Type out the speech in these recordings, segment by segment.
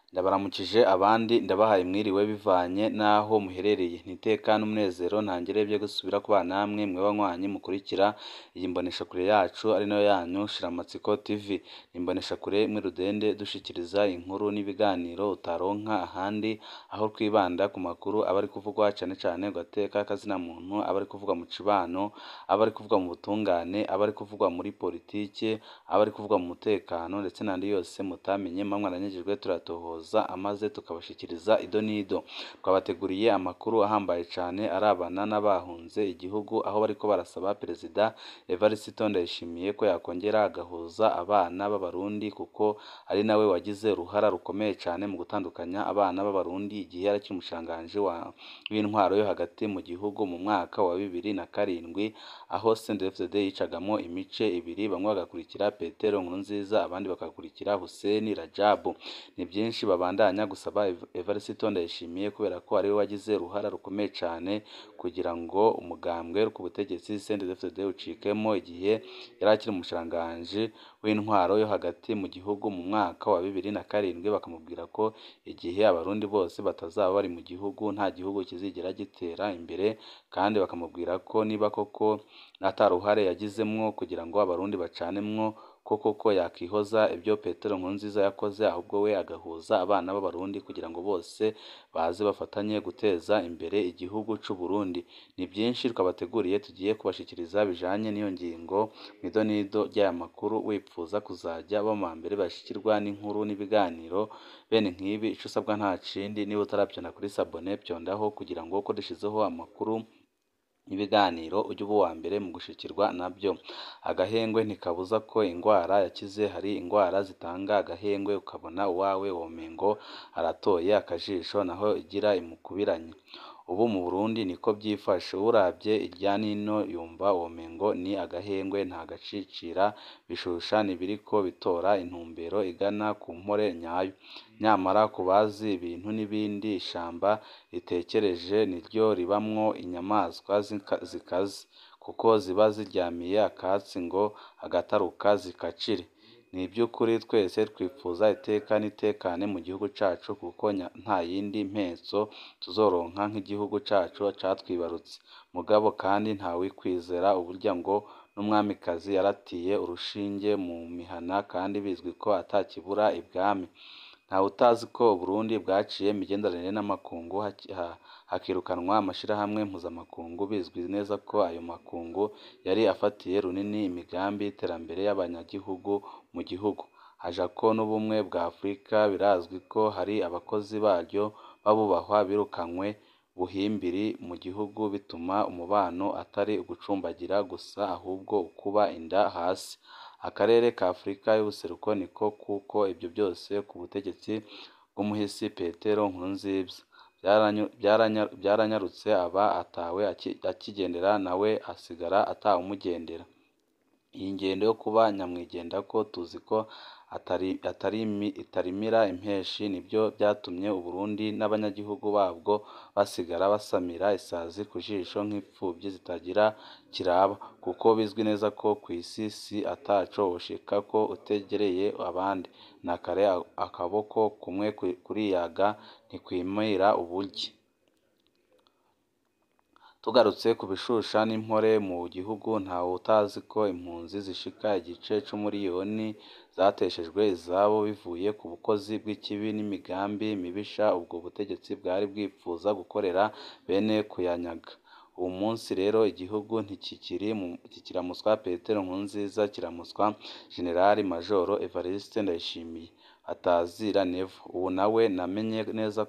Ndabaramukije abandi ndabahaye mwiriwe bivanye n'aho muherereye, nti iteka n'umunezero ntangere vyo gusubira kubana namwe mwe banywanyi mukurikira iyi mboneshakure yacu ari nayo yanyu Shiramatsiko TV, ni imboneshakure imwe rudende dushikiriza inkuru n'ibiganiro utaronka ahandi, aho twibanda ku makuru aba ari kuvugwa cane cane ku gateka k'azina muntu, aba ari kuvugwa mu cibano, aba ari kuvugwa mu butungane, aba ari kuvugwa muri politike, aba ari kuvugwa mu mutekano ndetse n'ayandi yose mutamenye muba mwaranyagijwe turayatohoza amaze tukabashikiriza ido n'ido, twabateguriye amakuru ahambaye cane arabana n'abahunze igihugu, aho bariko barasaba Perezida Evariste Ndayishimiye ko yakongera agahuza abana b'Abarundi kuko ari nawe wagize uruhara rukomeye cane mu gutandukanya abana b'Abarundi igihe yari akiri umushikiranganji w'intwaro yo hagati mu gihugu mu mwaka wa bibiri na karindwi, aho CNDD-FDD yicagamo imice ibiri, bamwe bagakurikira Petero Nkurunziza abandi bagakurikira Hussein Rajabu, ni vyinshi babandanya gusaba Evariste Ndayishimiye kubera ko ariwe wagize uruhara rukomeye cane kugira ngo umugambwe uri ku butegetsi CNDD-FDD ucikemwo igihe yari akiri umushikiranganji w'intwaro yo hagati mu gihugu mu mwaka wa bibiri na karindwi, bakamubwira ko igihe Abarundi bose batazaba bari mu gihugu nta gihugu kizigera gitera imbere, kandi bakamubwira ko niba koko ata ruhare yagizemwo kugira ngo Abarundi bacanemwo ko koko yakwihoza ivyo Petero Nkurunziza yakoze, ahubwo we agahuza abana b'Abarundi kugira ngo bose baze bafatanye guteza imbere igihugu c'Uburundi, ni vyinshi twabateguriye tugiye kubashikiriza bijanye n'iyo ngingo mw'ido n'ido ry'aya makuru, wipfuza kuzaja uba mu mbere bashikirwa n'inkuru n'ibiganiro bene nk'ibi, ico usabwa nta kindi niba utaravyonda kuri sabone vyondaho kugira ngo uko dushizeho amakuru n'ibiganiro ujye uba uwa mbere mu gushikirwa navyo, agahengwe ntikabuza ko ingwara yakize, hari ingwara zitanga agahengwe ukabona uwawe womengo aratoye akajisho naho igira imukubiranye, ubu mu Burundi niko vyifashe, uwuravye irya nino yumva womengo ni agahengwe nta gacicira, bishusha n'ibiriko bitora intumbero igana ku mpore nyayo, nyamara ku bazi ibintu n'ibindi ishamba ritekereje niryo ribamwo inyamaswa zikaze, kuko ziba ziryamiye akatsi ngo agataruka zikacire, ni ivy'ukuri twese twipfuza iteka n'itekane mu gihugu cacu kuko nta yindi mpetso tuzoronka nk'igihugu cacu catwibarutse, mugabo kandi ntawokwizera uburya ngo n'umwamikazi yaratiye urushinge mu mihana kandi bizwi ko atakibura ibwami, ntawutazi ko Uburundi bwaciye imigenderanire n'amakungu hakirukanwa amashirahamwe mpuzamakungu, bizwi neza ko ayo makungu yari afatiye runini imigambi y'iterambere y'abanyagihugu mu gihugu, hajako n'ubumwe bwa Afurika, birazwi ko hari abakozi baryo b'abubahwa birukanywe buhimbiri mu gihugu, bituma umubano atari ugucumbagira gusa ahubwo ukuba inda hasi, akarere ka Afurika y'ubuseruko niko kuko ivyo vyose ku butegetsi bw'umuhisi Petero Nkurunziza vyaranyarutse aba atawe akigendera nawe asigara atawumugendera, iyi ngendo yo kuba nyamwigendako tuzi ko itarimira impeshi, nivyo vyatumye Uburundi n'abanyagihugu babwo basigara basamira isazi ku jisho nk'imfuvyi zitagira kiraba, kuko bizwi neza ko kw'isi si ataco woshikako utegereye abandi, na kare akaboko kumwe kuriyaga ntikwimira ubugi. Tugarutse ku bishusha n'impore mu gihugu, ntawutazi ko impunzi zishika igice c'umuriyoni zateshejwe izabo bivuye ku bukozi bw'ikibi n'imigambi mibisha ubwo butegetsi bwari bwipfuza gukorera bene kuyanyaga, uwu munsi rero igihugu ntikiramutswa Petero Nkurunziza kiramutswa Jenerali Majoro Evariste Ndayishimiye batazira Nevo, ubu nawe namenye neza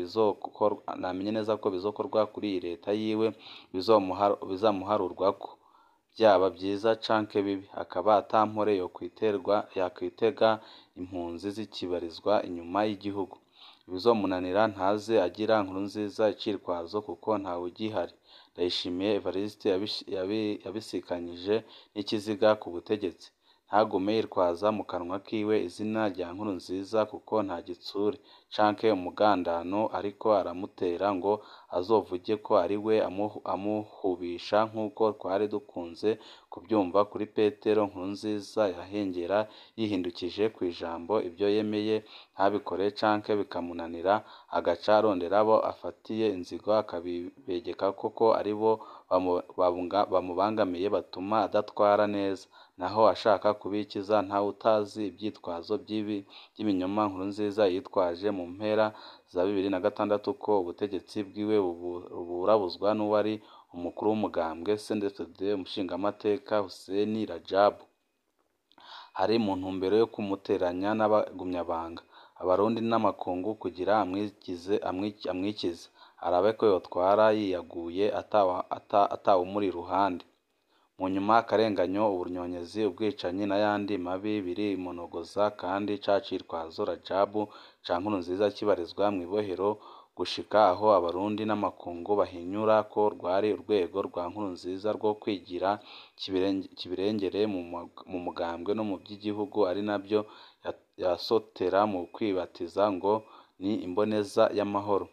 ko bizokorwa kuri iyi leta yiwe bizamuharurwako, vyaba vyiza canke bibi, akaba ata mpore yokwitega impunzi zikibarizwa inyuma y'igihugu, ibizomunanira ntaze agira Nkurunziza icitwazo kuko ntawugihari, Ndayishimiye Evariste yabisikanyije n'ikiziga ku butegetsi, ntagume yitwaza mu kanwa kiwe izina rya Nkurunziza kuko nta gitsure canke umugandano ariko aramutera ngo azovuge ko ari we amuhubisha nk'uko twari dukunze kubyumva kuri Petero Nkurunziza yahengera yihindukije kw'ijambo ibyo yemeye ntabikore canke bikamunanira agaca arondera abo afatiye inzigo akabibegekako ko aribo bamubangamiye batuma adatwara neza, naho ashaka kubikiza ntawe utazi ivyitwazo vy'ibinyoma Nkurunziza yitwaje mu mpera za bibiri na gatandatu ko ubutegetsi bwiwe buburabuzwa n'uwari umukuru w'umugambwe CNDD-FDD umushingamateka Hussein Rajab, hari mu ntumbero yo kumuteranya n'abagumyabanga, abarundi n'amakungu kugira amwikize, arabe ko yotwara yiyaguye atawumuri iruhande. Mu nyuma akarenganyo, ubunyonyezi, ubwicanyi n'ayandi mabi birimonogoza kandi ca citwazo Rajab ca Nkurunziza kibarizwa mw'ibohero gushika aho abarundi n'amakungu bahinyura ko rwari urwego rwa Nkurunziza rwo kwigira kibirengere mu mugambwe no mu vy'igihugu ari navyo yasotera mu kwibatiza ngo ni imboneza y'amahoro.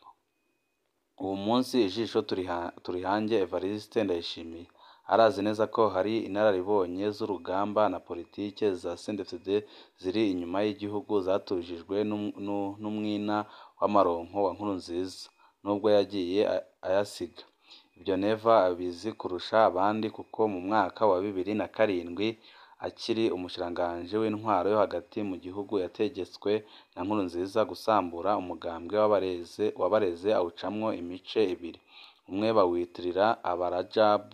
Uwu munsi ijisho turihange Evariste Ndayishimiye, arazi neza ko hari inararibonye z'urugamba na politike za CNDD-FDD ziri inyuma y'igihugu zatujijwe n'umwina w'amaronko wa Nkurunziza, nubwo yagiye ayasiga. Ivyo Neva abizi kurusha abandi kuko mu mwaka wa bibiri na karindwi akiri umushikiranganji w'intwaro yo hagati mu gihugu yategetswe na Nkurunziza gusambura umugambwe wabareze awucamwo imice ibiri, umwe bawitirira aba-Rajab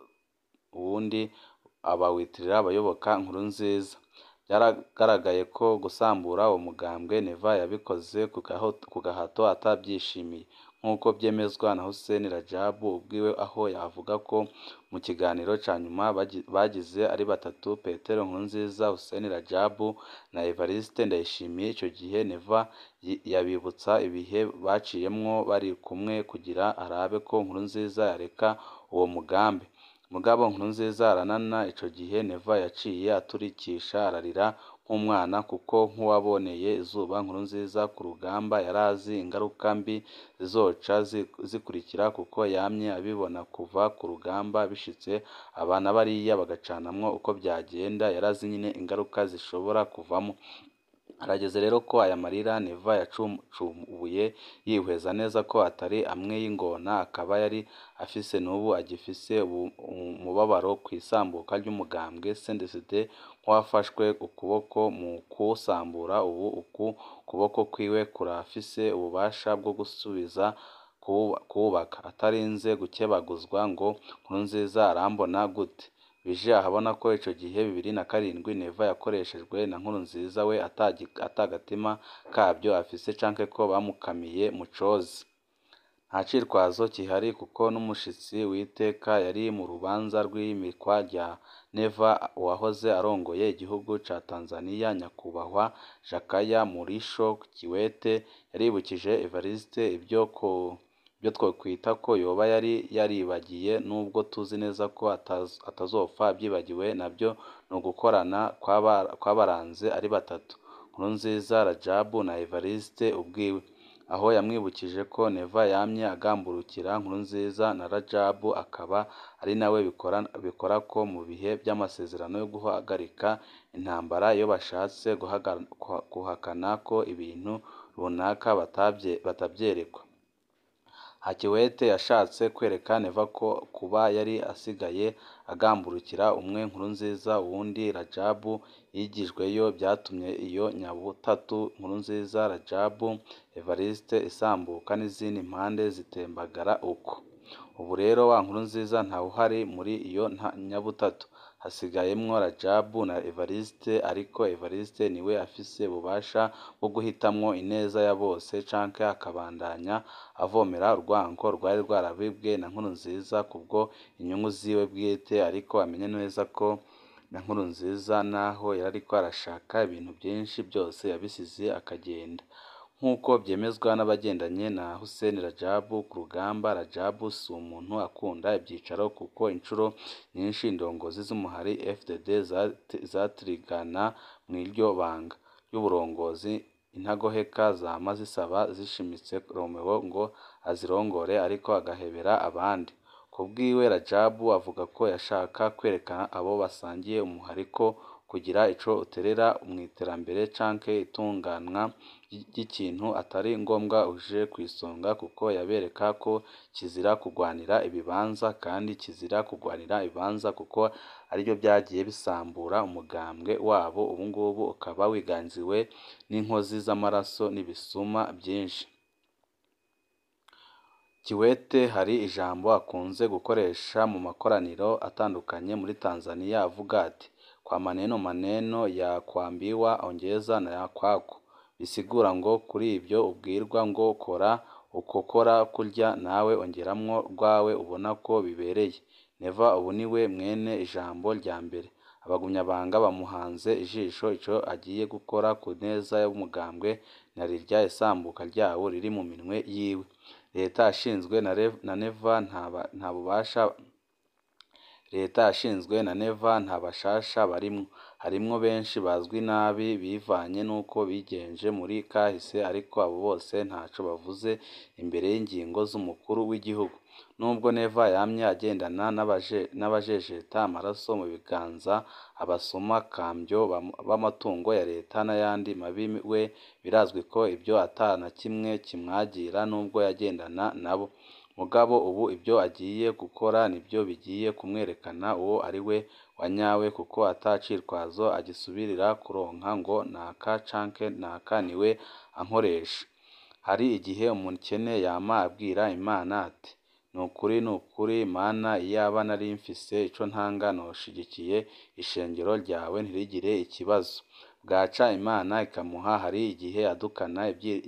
uwundi bawitirira abayoboka Nkurunziza. Vyaragaragaye ko gusambura uwo mugambwe Neva yabikoze ku gahato atavyishimiye, nk'uko vyemezwa na Hussein Rajab ubwiwe aho avuga ko mu kiganiro ca nyuma bagize ari batatu Petero Nkurunziza, Hussein Rajab na Evariste Ndayishimiye, ico gihe Neva yabibutsa ibihe baciyemwo bari kumwe kugira arabe ko Nkurunziza yoreka uwo mugambi. Mugabo Nkurunziza aranana ico gihe Neva yaciye aturikisha ararira nk'umwana kuko nk'uwaboneye izuba Nkurunziza ku rugamba yarazi ingaruka mbi zizoca zikurikira kuko yamye abibona kuva ku rugamba bishitse aba na bariya bagacanamwo uko vyagenda, yarazi nyene ingaruka zishobora kuvamwo. Harageze rero ko aya marira Neva yacubuye yihweza neza ko atari amwe y'ingona akaba yari afise n'ubu agifise umubabaro kw'isambuka ry'umugambwe CNDD-FDD nk'uwafashwe ukuboko mu kuwusambura, ubu uku kuboko kwiwe kurafise ububasha bwo gusubiza kuwubaka, atarinze gukebaguzwa ngo Nkurunziza arambona gute. Bije ahabona ko ico gihe bibiri na karindwi Neva yakoreshejwe na Nkurunziza we ata gatima kavyo afise canke ko bamukamiye mu cozi. Nta cirwazo kihari kuko n'umushitsi w'iteka yari mu rubanza rw'iyimikwa rya Neva uwahoze arongoye igihugu ca Tanzania Nyakubahwa Jakaya Mrisho Kikwete yaribukije Evariste ivyo twokwita ko yoba yari yaribagiye nubwo tuzi neza ko atazopfa avyibagiwe navyo ni ugukorana kwabaranze ari batatu, Nkurunziza, Rajab na Evariste ubwiwe, aho yamwibukije ko Neva yamye agamburukira Nkurunziza na Rajab akaba ari nawe bikorako mu bihe vy'amasezerano yo guhagarika intambara iyo bashatse guhakana ko ibintu runaka batavyerekwa. Kikwete yashatse kwereka Neva ko kuba yari asigaye agamburukira umwe Nkurunziza uwundi Rajab yigijweyo vyatumye iyo nyabutatu Nkurunziza, Rajab, Evariste isambuka n'izindi mpande zitembagara uko. Ubu rero wa Nkurunziza ntawuhari muri iyo nyabutatu, hasigayemwo Rajab na Evariste ariko Evariste niwe afise ububasha bwo guhitamwo ineza ya bose canke akabandanya avomera urwanko rwari rwarabibwe na Nkurunziza kubwo inyungu ziwe bwite ariko amenye neza ko na Nkurunziza naho yariko arashaka ibintu vyinshi vyose yabisize akagenda. Nk'uko vyemezwa n'abagendanye na Hussein Rajab ku rugamba, Rajab si umuntu akunda ivyicaro kuko incuro nyinshi indongozi z'umuhari FDD zatirigana mw'iryo banga ry'uburongozi intagoheka zama zisaba zishimitse Romeo ngo azirongore ariko agahebera abandi ku bwiwe Rajabu avuga ko yashaka kwerekana abo basangiye umuhari ko kugira ico uterera mw'iterambere canke itunganwa ry'ikintu atari ngombwa uje kw'isonga kuko yabereka ko kizira kugwanira ibibanza kandi kizira kugwanira ibibanza kuko arivyo vyagiye bisambura umugambwe wabo ubungubu ukaba wiganziwe n'inkozi z'amaraso n'ibisuma vyinshi Kiwete hari ijambo akunze gukoresha mu makoraniro atandukanye muri Tanzania avuga ati kwa maneno maneno ya kuambiwa ongeza na ya kwako bisigura ngo kuri ibyo ubwirwa ngo kora uko kora kurya nawe ongeramwo rwawe ubona ko bibereye Neva ubu niwe mwene ijambo rya mbere abagumyabanga bamuhanze ijisho ico agiye gukora ku neza y'umugambwe na rirya isambuka ryawo riri mu minwe yiwe leta yashinzwe na Neva nta bubasha leta yashinzwe na Neva nta bashasha barimwo harimwo benshi bazwi nabi bivanye n'uko bigenje muri kahise ariko abo bose ntaco bavuze imbere y'ingingo z'umukuru w'igihugu nubwo Neva yamye agendana n'abajejeta amaraso mu biganza abasuma kambyo b'amatungo ya leta n'ayandi mabi we birazwi ko ibyo ata na kimwe kimwagira nubwo yagendana nabo mugabo ubu ibyo agiye gukora nibyo bigiye kumwerekana uwo ari we wanyawe kuko ata cirwazo agisubirira kuronka ngo naka canke naka niwe ankoresha hari igihe umukene yama abwira Imana ati nukuri nukuri mana iyaba nari mfise ico ntanga noshigikiye ishengero ryawe ntirigire ikibazo bwaca Imana ikamuha hari igihe adukana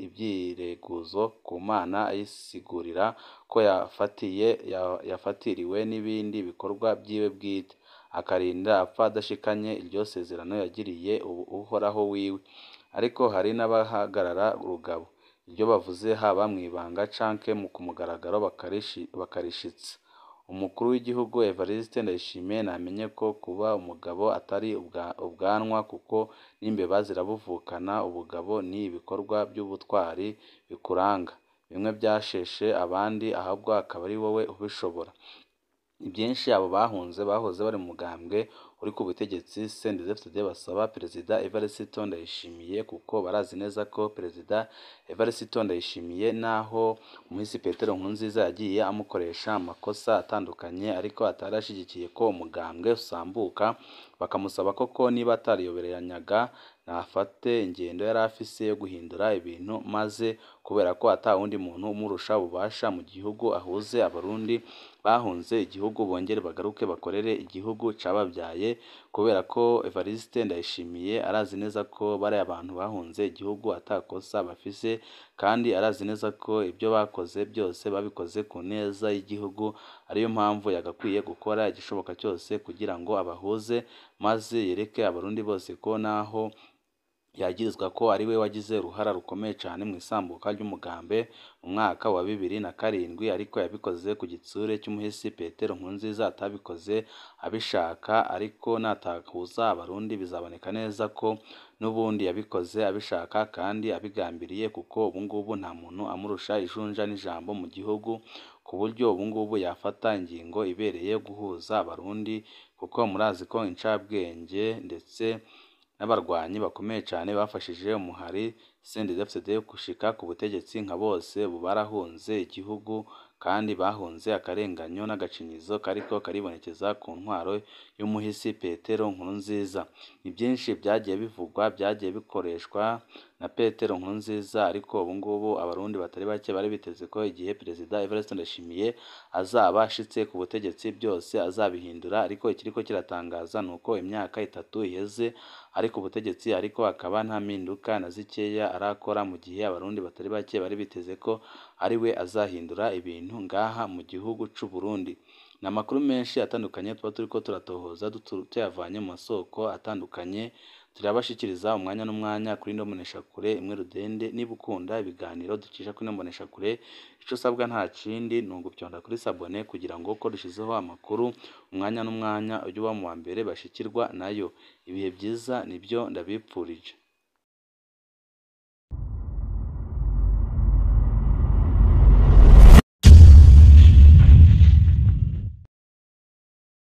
ivyireguzo ku Mana ayisigurira ko yafatiye yafatiriwe n'ibindi bikorwa vyiwe bwite akarinda apfa adashikanye iryo sezerano yagiriye uhoraho wiwe ariko hari n'abahagarara rugabo iryo bavuze haba mw'ibanga canke ku mugaragaro bakarishitsa umukuru w'igihugu Evariste Ndayishimiye namenye ko kuba umugabo atari ubwanwa kuko n'imbeba zirabuvukana ubugabo ni ibikorwa by'ubutwari bikuranga bimwe byasheshe abandi ahubwo akaba ari wowe ubishobora ibyinshi abo bahunze bahoze bari mu mugambwe uri ku butegetsi CNDD-FDD basaba Perezida Evariste Ndayishimiye kuko barazi neza ko Perezida Evariste Ndayishimiye naho umuhisi Petero Nkurunziza yagiye amukoresha amakosa atandukanye ariko atari ashigikiye ko umugambwe usambuka bakamusaba koko niba atariyoberanyaga nafate ingendo yari afise yo guhindura ibintu maze kubera ko ata wundi muntu umurusha ububasha mu gihugu ahuze abarundi bahunze igihugu bongere bagaruke bakorere igihugu cababyaye kubera ko Evariste Ndayishimiye arazi neza ko bari abantu bahunze igihugu atakosa bafise kandi arazi neza ko ibyo bakoze byose babikoze ku neza y'igihugu ariyo mpamvu yagakwiye gukora igishoboka cyose kugira ngo abahuze maze yereke abarundi bose ko naho yagirizwa ko ari we wagize uruhara rukomeye cyane mu isambuka ry'umugambe mu mwaka wa bibiri na karindwi ariko yabikoze ku gitsure cy'umuhisi Petero Nkurunziza atabikoze abishaka ariko natakuza abarundi bizaboneka neza ko n'ubundi yabikoze abishaka kandi abigambiriye kuko ubu ngubu nta muntu amurusha ijunja n'ijambo mu gihugu ku buryo ubu ngubu yafata ingingo ibereye yo guhuza abarundi kuko murazi ko incabwenge ndetse n'abarwanyi bakomeye cyane bafashije umuhari CNDD-FDD gushika ku butegetsi nka bose ubu barahunze igihugu kandi bahunze akarenganyo n'agacinyizo kariko karibonekeza ku ntwaro y'umuhisi Petero Nkurunziza ni byinshi byagiye bivugwa byagiye bikoreshwa na Petero Nkurunziza ariko ubu ngubu abarundi batari bake bari biteze ko igihe Perezida Evariste Ndayishimiye azaba ashitse ku butegetsi byose azabihindura ariko ikiriko kiratangaza ni uko imyaka itatu iheze ari ku butegetsi ariko akaba nta mpinduka na zikeya arakora mu gihe abarundi batari bake bari biteze ko ari we azahindura ibintu ngaha mu gihugu c'u Burundi ni amakuru menshi atandukanye tuba turiko turatohoza tuyavanye mu masoko atandukanye turabashikiriza umwanya n'umwanya kuri ino mboneshakure imwe rudende niba ukunda ibiganiro ducisha kuri ino mboneshakure ico usabwa nta kindi ni ugupyonda kuri sabone kugira ngo uko dushizeho amakuru umwanya n'umwanya ujye uba mu wa mbere bashikirwa nayo ibihe byiza nibyo ndabipfurije